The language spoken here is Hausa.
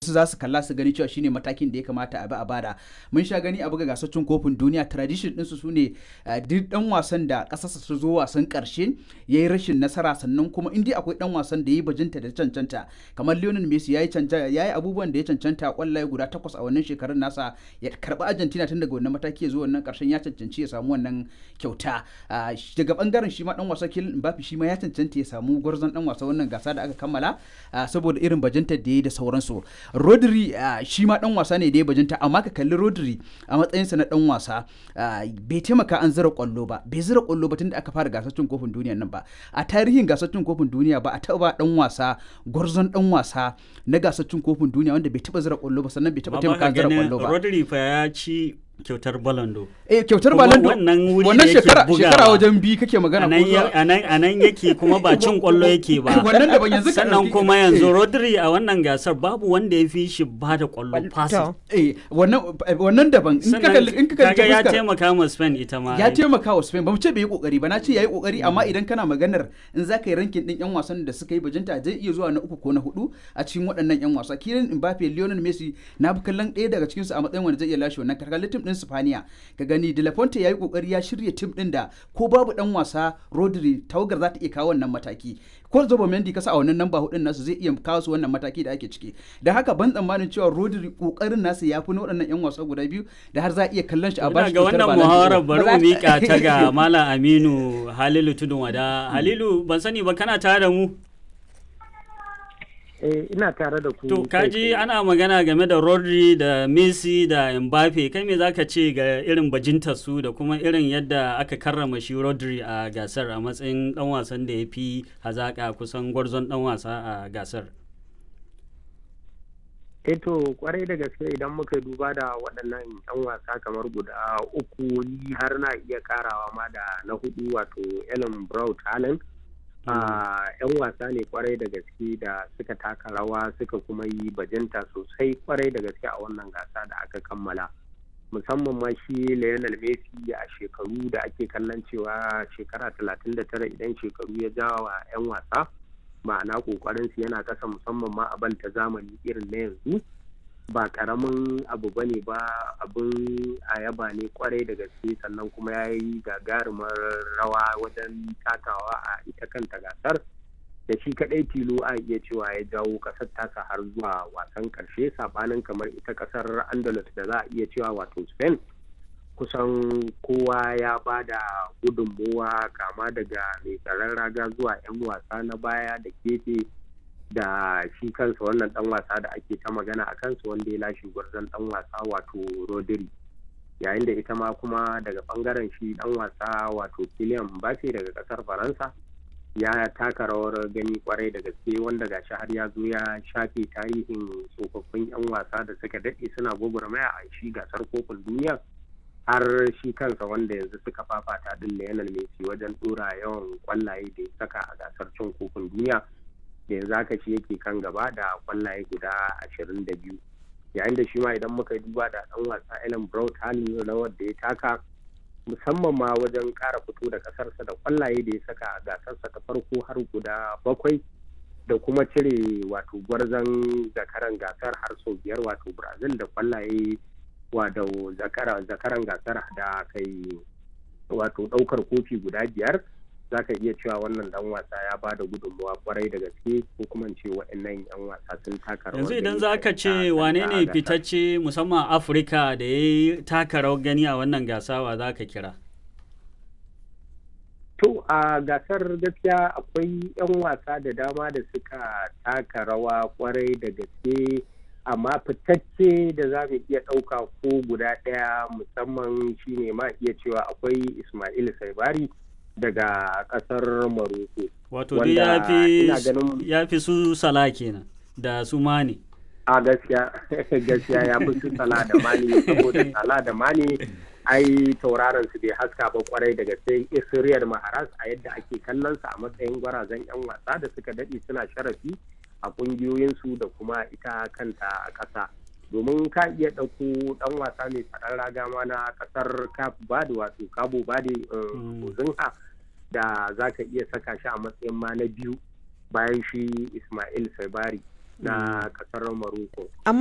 wasu za su kalla su gani cewa shine matakin da ya kamata a bi a bada mun sha gani a buga gasar cin kofin duniya tradition ɗinsu su ne duk dan wasan da ƙasarsa su zo wasan ƙarshe ya yi rashin nasara sannan kuma in dai akwai dan wasan da ya yi bajinta da cancanta kamar Lionel Messi ya yi abubuwan da ya cancanta kwallaye guda takwas a wannan shekarun nasa ya karɓi Argentina tun daga wannan mataki ya zo wannan ƙarshen ya cancanci ya samu wannan kyauta daga bangaren shi ma dan wasa Kylian Mbappe shi ma ya cancanta ya samu gwarzon dan wasa wannan gasa da aka kammala saboda irin bajinta da ya da sauransu Rodri shi ma dan wasa ne da ya bajinta amma ka kalli Rodri a matsayinsa na dan wasa bai taimaka an zira kwallo ba bai zira kwallo ba tun da aka fara gasar cin kofin duniya nan ba a tarihin gasar cin kofin duniya ba a taba dan wasa gwarzon dan wasa na gasar cin kofin duniya wanda bai taba zira kwallo ba sannan bai taba taimaka an zira kwallo ba Rodri fa ya ci kyautar balando eh kyautar balando wannan wuri wannan shekara shekara wajen bi kake magana ko a nan yake kuma ba cin kwallo yake ba wannan da ban yanzu sannan kuma yanzu Rodri a wannan gasar babu wanda ya fi shi ba da kwallo pass eh wannan wannan daban in ka kalli in ka kalli ya taimaka ma Spain ita ma ya taimaka wa Spain ba mu ce bai yi kokari ba na ce yayi kokari amma idan kana maganar in za ka yi rankin din yan wasan da suka yi bajinta zai iya zuwa na uku ko na hudu a cikin waɗannan yan wasa Kylian Mbappe Lionel Messi na bi kallon ɗaya daga cikin su a matsayin wanda zai iya lashe wannan karkalin tim din Spaniya ka gani De La Fonte yayi kokari ya shirya tim din da ko babu dan wasa Rodri tawagar za ta iya kawo wannan mataki ko Zobo Mendy kasa a wannan namba hudun nasu zai iya kawo su wannan mataki da ake ciki da haka ban tsammanin cewa Rodri kokarin nasu ya fi na waɗannan yan wasa guda biyu da har za a iya kallon shi a bashi ga wannan muhawarar bari mu mika ta ga Malam Aminu Halilu Tudun Wada Halilu ban sani ba kana tare da mu Eh, ina tare da ku. To, kaji ana magana game da Rodri da Messi da Mbappe, kai me zaka ce ga irin bajinta su da kuma irin yadda aka karrama shi Rodri a gasar a matsayin dan wasan da ya fi hazaka kusan gwarzon dan wasa a gasar? Eh to, kwarai da gaske idan muka duba da waɗannan 'yan wasa kamar guda uku ni har na iya karawa ma da na hudu wato Ellen Brown Talent. yan wasa ne kwarai da gaske da suka taka rawa suka kuma yi bajinta sosai kwarai da gaske a wannan gasa da aka kammala musamman ma shi Lionel Messi a shekaru da ake kallon cewa shekara 39 idan shekaru ya jawa 'yan wasa ma'ana kokarin su yana kasa musamman ma a ta zamani irin na yanzu ba karamin abu bane ba abin a yaba ne kwarai da gaske sannan kuma ya yi gagarumar rawa wajen takawa a ita kanta gasar da shi kadai tilo a iya cewa ya jawo kasar tasa har zuwa wasan karshe sabanin kamar ita kasar andalus da za a iya cewa wato spain kusan kowa ya ba da gudunmowa kama daga mai tsaron raga zuwa 'yan wasa na baya da gefe da shi kansa wannan dan wasa da ake ta magana a kansa wanda ya lashe gwarzon dan wasa wato rodri yayin da ita ma kuma daga bangaren shi dan wasa wato Kylian Mbappe daga kasar faransa ya taka rawar gani kwarai da gaske wanda gashi har ya zo ya shafe tarihin tsofaffin yan wasa da suka daɗe suna gwagwarmaya a shi gasar kofin duniya har shi kansa wanda yanzu suka fafata din Lionel Messi wajen dora yawan kwallaye da ya saka a gasar cin kofin duniya da yanzu haka shi yake kan gaba da kwallaye guda ashirin da biyu yayin da shi ma idan muka duba da dan wasa Ellen Brown halin rawar da ya taka musamman ma wajen kara fito da kasarsa da kwallaye da ya saka a gasarsa ta farko har guda bakwai da kuma cire wato gwarzon zakaran gasar har sau biyar wato Brazil da kwallaye wato zakaran gasar da kai wato daukar kofi guda biyar za ka iya cewa wannan dan wasa ya ba da gudunmawa kwarai da gaske ko kuma ce waɗannan yan wasa sun taka rawar yanzu idan za ka ce wane ne fitacce musamman afirka da ya yi taka rawar gani a wannan gasa wa za ka kira to a gasar gaskiya akwai yan wasa da dama da suka taka rawa kwarai da gaske amma fitacce da za mu iya ɗauka ko guda ɗaya musamman shine ma iya cewa akwai ismail saibari daga kasar Maroko. Wato dai ya fi su sala kenan da su mani. A gaskiya gaskiya ya fi su sala da mani saboda sala da mani ai tauraron su bai haska ba kwarai daga sai Israel Maharas a yadda ake kallon sa a matsayin gwarazan yan wasa da suka dade suna sharafi a kungiyoyin su da kuma ita kanta a ƙasa. domin ka iya ɗauko ɗan wasa mai tsaron raga ma na ƙasar Cape Verde wato Cabo Verde Ozinha da za ka iya saka shi a matsayin ma na biyu bayan shi Ismail Sabari na ƙasar Morocco.